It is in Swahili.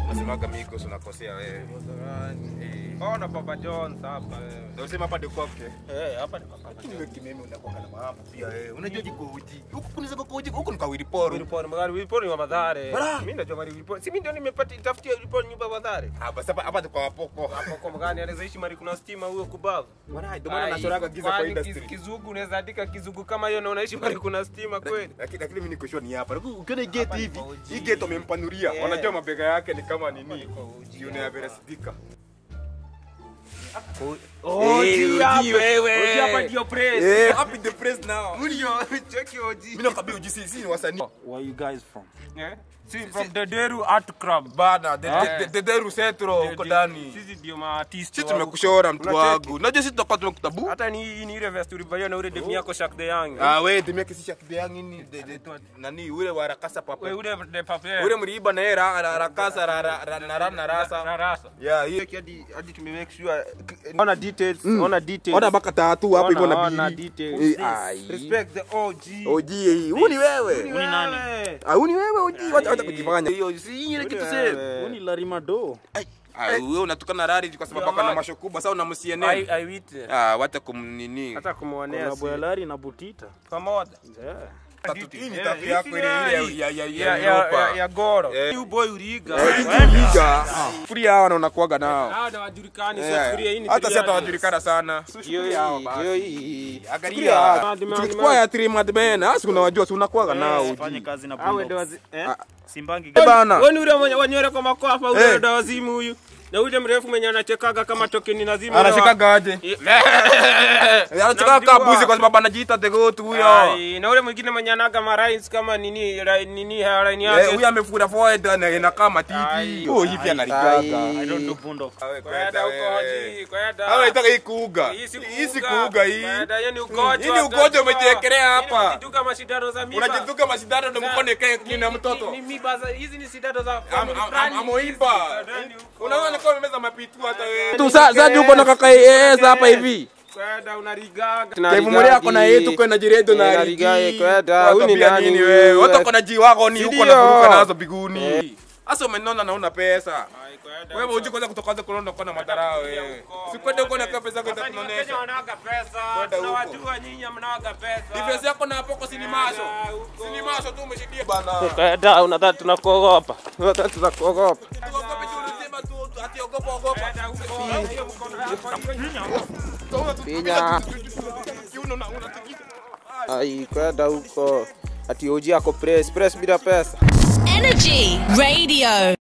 Nasemaga Migos unakosea wewe. Eh. Ona Papa John hapa. Ndio usema hapa ndio kwake. Eh, hapa ni Papa Lakini John. wewe kimeme unakuwa na mambo pia wewe. Unajua jiko uji. Huku kuniza kwa uji, huku ni kwa Wiliporo. Wiliponi magari Wiliponi wa Madhare. Bala. Mimi najua mali Wiliponi. Si mimi ndio nimepata tafutia Wiliponi nyumba ya Madhare. Ah, basi hapa hapa kwa wapoko. Hapo kwa mgani anaweza ishi mali kuna stima huyo kubavu. Bwana, ndio maana Ai, nachoraga giza kwa kwani industry. kiz- Kizugu unaweza andika kizugu kama hiyo na unaishi mali kuna stima kweli. Lakini lakini mimi niko sure ni hapa. Ukiona hii gate Hapa ni hivi, kwa uji. hii gate wamempanulia. Yeah. Wanajua mabega yake ni kama nini. ni kwa uji. Jioni ya Vera Sidika. Oji uji hapa. wewe. Oji hapa ndio press. Eh, happy the press now. Ndio, cheki oji. Mimi nakwambia uji si si ni wasanii. Where you guys from? Eh? Si from the Deru Art Club. Bana, the Ah. the- the Deru Setro huko ndani. Sisi ndio maartist. Sisi wa- tumekushora mtu Unacheki? wangu. Unajua sisi tutakuwa tunakutabu. Hata ni ni ile vest ulivaa na ule demu yako Shaq the Young. Ah, wewe timia kisha kideangi ni de- de- nani ule wa rakasa papa. Wewe ule de papier. Ule mliiba na era ra- rakasa ra- ra- ra- na ra- na rasa. rasa. Yeah, hiyo. hadi hadi tume make sure ona details, ona details. Ona baka tatu hapo hivyo Ona, na ona bili. details. Eh, ai. Respect the OG. OG hii. Huu ni wewe. Ni nani? Ah, huu ni wewe OG. Wacha wacha kujifanya. Hiyo si ile kitu sasa. Uni Larimado. Ah, wewe unatukana rari kwa sababu hapa na masho kubwa sasa I unamsiene. I wit. Ah, wacha kumnini. Hata kumuonea. Kolabo ya Lari na Butita. pamoja. Yeah. Tatu- Hii ni Eh, tatu hii yako si ile ya- ile ya ya ya ya ya Europa. ya Goro. Eh. New boy Uriga. Liga. Free hawa na unakuaga nao. Hao na wajulikani Yeah. sufuria hii ni Hata si triadi. hatawajulikana sana. Hiyo hiyo hii. Angalia. Mad, mad, Tukichukua mad. ya three mad men, hasi unawajua si unakuaga nao. Fanye kazi na Awe ndo Bulldogs. wazi. Eh? Ah. Simbangi. Eh, bana. Wewe ni ule mwenye wanyore kwa makofa Eh. ule ndo wazimu huyu. Na ule mrefu mwenye anachekaga kama tokeni nazimu. Anashikaga aje? Anachikaga kama buzi kwa sababu anajiita the goat huyo. Ai, na ule mwingine mwenye anaga marines kama nini ra- nini hairline Eh, yake. huyu amefura forehead na inakaa matiti. Ai. Oh, hivi analigaga. I don't do Bulldogs. Kwenda huko hoji, kwenda. Hawa itaka hii kuuga. Hii si Hii si kuuga. kuuga hii. Kwenda, hiyo ni ugonjwa. Hii ni ugonjwa umejiekelea hapa. Unajituka mashindano za miba. Unajituka mashindano ndio mkono ikae chini ya mtoto. Ni- ni miba za hizi ni sindano za Am- family am- fulani. am- Amoiba. Ndani huko. Unaona kama umemeza mapitu hata wewe. Tu sasa uko na kaka yes hapa hivi. Kwenda unarigaga. Kaivumilia yako na yetu kwa na jiredo na Eh, rigi. narigaye, kwenda. Huyu Huyu ni nani nini huyu? wewe? Watu wako na ji wako ni huko Sindio? na kuruka nazo biguni. Eh. Sasa umenona na una pesa. Ai, kwenda Wewe huko. unajua kwanza kutokaanza kulonda kwa na madharau wewe. Sikwende uko na pesa zako Sasa ni itakunonesha. Wakenya wanaga pesa. Kwenda huko. Tunawajua nyinyi mnaga pesa. Difference yako na hapo kwa sinimasho. Kwenda huko. Sinimasho tu umeshidia bana. Kwenda unadhani tunakuogopa. Unadhani tunakuogopa. Tuogope tu unasema tu ati ogopa ogopa. Kwenda huko. Hiyo mkono wako. Pinya. Ai, kwenda huko. Ati OG ako press, press bila pesa. Energy Radio.